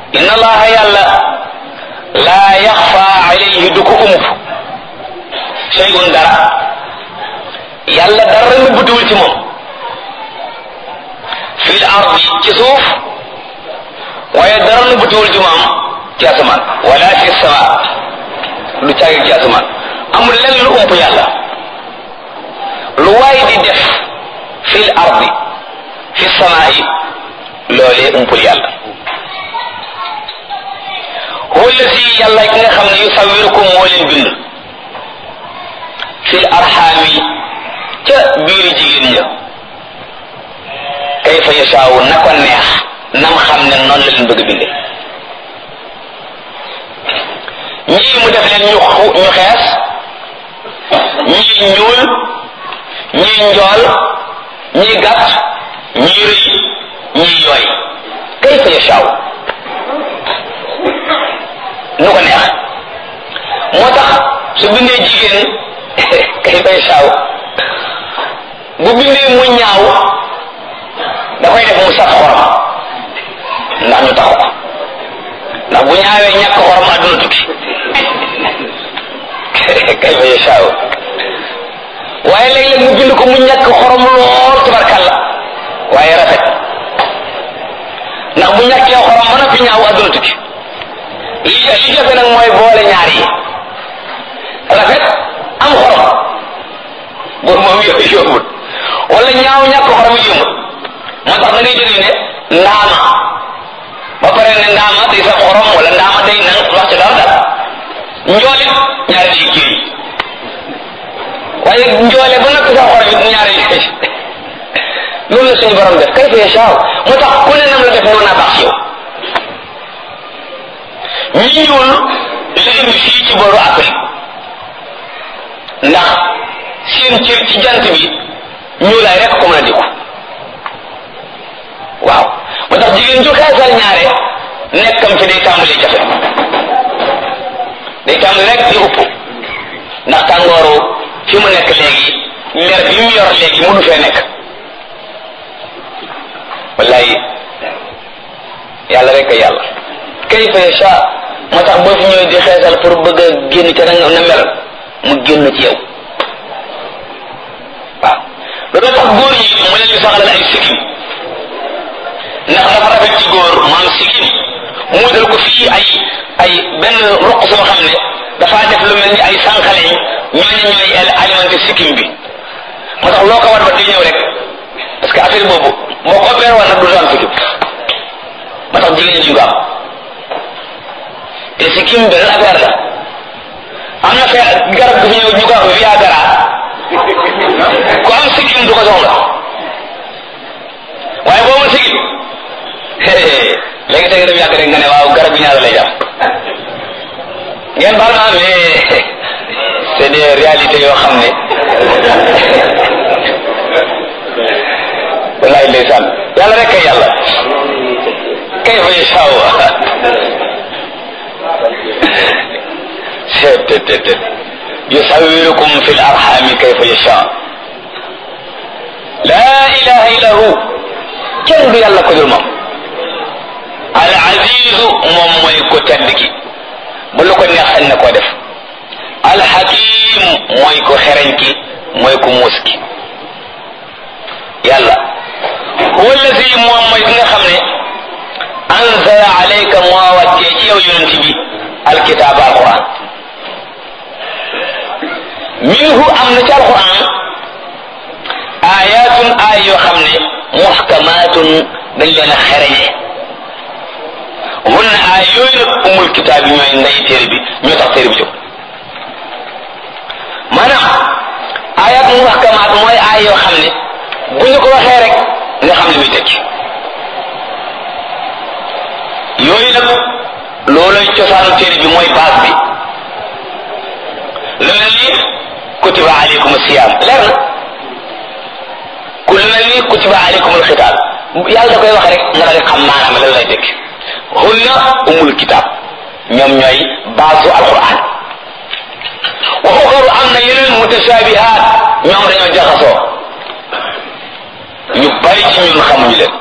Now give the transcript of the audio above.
inna allaha yàlla laa yaxfa alayhi du ko ump shay'un dara yàlla dara nëbbatuwul ci moom fil ardi ci suuf waaye dara nëbbatuwul ci moom ci asamaan wala fi sama du caagi ci asamaan amul lenn lu ump yàlla lu waay di def fil ardi fi samaa'i loolee umpul yàlla huwa alladi yàlla ki nga xam ne yusawirukum moo leen bind fil arxaami ca biiri jigéen ña kayfa yashaawu na ko neex nam xam ne noonu la leen bëgg binde ñii mu def leen ñu ñu xees ñii ñuul ñii njool ñii gàtt ñii rëy ñii yooy kayfa yashaawu nu ko neex moo tax su bindee jigéen kayfa yashaawu bu bindee mu ñaaw da koy def mu saf xorom ndax ñu taxu ko ndax bu ñaawee ñàkk xorom àdduna tukki kayfa yashaawu waaye léeg-léeg mu bind ko mu ñàkk xorom lool tubarkalla waaye rafet ndax bu ñàkkee xorom ba noppi ñaaw àdduna tukki li li jafe nag mooy boole ñaar yi rafet am xorom boobu moom yooyu yombut wala ñaaw ñàkk xorom yi yombut moo tax da ngay jógee ne ndaama ba pare ne ndaama day sa xorom wala ndaama day nan wax ci dara dara njoolit ñaari day kii waaye njoole ba noppi sa xorom it ñaari yi loolu la suñu borom def kay fa yashaaw moo tax ku ne nam la def noonu naa baax ci yow ñi ñuul li indi fii ci booru Afrique ndax seen cër ci jant bi ñuulaay rek ko mën a dikku waaw moo tax jigéen ju xeesal ñaare nekkam fi day tàmbali jafe day tàmbali rek di upp ndax tàngooru fi mu nekk léegi leer bi mu yor léegi mënu fee nekk wallaay yàlla rek a yàlla kayfa yasha moo tax boo fi ñëwee di xeesal pour bëgg a génn ca na na mel mu génn ci yow waaw loolu tax góor ñi mu leen di saxalal ay sikkim ndax dafa rafet ci góor maam sikkim mu dal ko fii ay ay benn roq soo xam ne dafaa def lu mel ni ay sànqaleñ ñooñu ñooy alimenté sikkim bi moo tax loo ko war ba di ñëw rek parce que affaire boobu boo ko beer woon nag du am sikkim moo tax jigéen ñi duñ ko am te sikkim beneen affaire la am na fee garab gu fi ñëw ñu ko wax viagra ku am sikkim du ko soxla waaye boo ma sikkim léegi tey nga dem yàgg rek nga ne waaw garab bi ñaata lay jar ngeen baal ma mais c'est des réalités yoo xam ne wallahi ndeysaan yàlla rek kay yàlla kay fa yashaa seetetetet yusawirukum fi l arxami kayfa yasha laa ilaha illa hu kenn du yàlla ko dul moom al azizu moom mooy ko tedd ki ba lu ko neex sañ na koo def al hakim mooy ko xereñ ki mooy ko muus ki yàlla huwa allazi moom mooy ki nga xam ne anzala alayka moo wàccee ci yow yonent bi alkitaaba alquran minhu am na ci alquran ayatun ay yoo xam ne muhkamatun dañ leen a xereñe hunna ay yooyu nag umul kitaab yi ñooy ndey téere bi ñoo tax téere bi jóg maanaam ayat muhkamat mooy ay yoo xam ne bu ñu ko waxee rek nga xam li muy tekki yooyu nag loolay cosaanu téere bi mooy base bi lu mel ni kutiba alaykum siyam leer na ku lu mel ni kutiba alaykum alxitaab yàlla da koy wax rek nga daal di xam maanaam lan lay tekki hunna umul kitab ñoom ñooy baasu alquran wa uxaru am na yeneen mutashabihat ñoom dañoo jaxasoo ñu bari ci ñun xamuñu leen